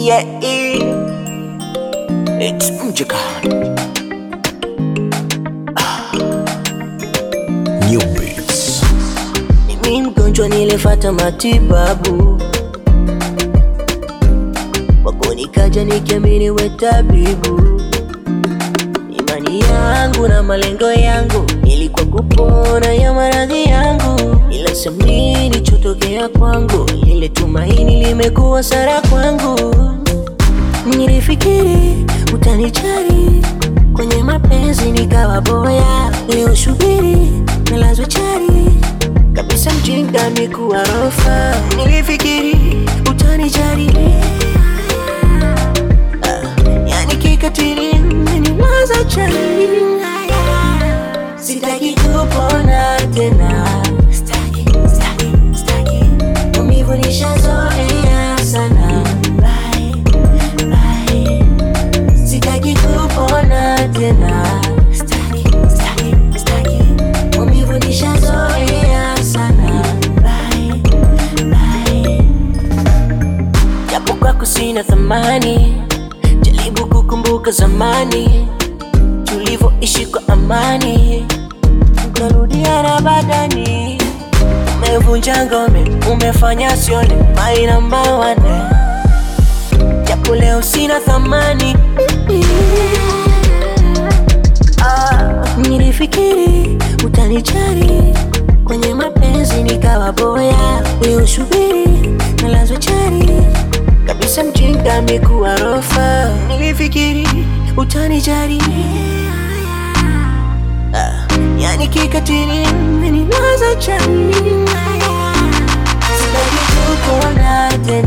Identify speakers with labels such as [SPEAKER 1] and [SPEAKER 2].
[SPEAKER 1] Yeah, it's Mjakan.
[SPEAKER 2] New Beats.
[SPEAKER 1] Mimi mgonjwa nilifata matibabu wako nikaja nikiamini we tabibu. Imani yangu na malengo yangu ilikuwa kupona ya maradhi yangu, ila samini nilichotokea kwangu, lile tumaini limekuwa sara kwangu. Nilifikiri utanijali kwenye mapenzi, nikawa boya. Leo shubiri nalazwa chali kabisa, mjinga amekuwa rofa. Nilifikiri utanijali Ah, yani kikatili menilaza chali, sitaki kupona tena, Sitaki, sitaki, sitaki. maumivu nishazoea sana Bye, bye. Sitaki kupona tena, Sitaki, sitaki, sitaki. maumivu nishazoea sana Bye, bye. japo kwako sina thamani, jaribu kukumbuka zamani tulivyoishi kwa amani, tukarudiana badani. Umevunja ngome, umefanya sione my number one, japo leo sina thamani. Ah, nilifikiri utanijali kwenye mapenzi, nikawa boya. Leo shubiri nalazwa chali kabisa, mjinga amekuwa rofa. Nilifikiri utanijali Ah, yani kikatili menilaza chali, sitaki kukuona tena.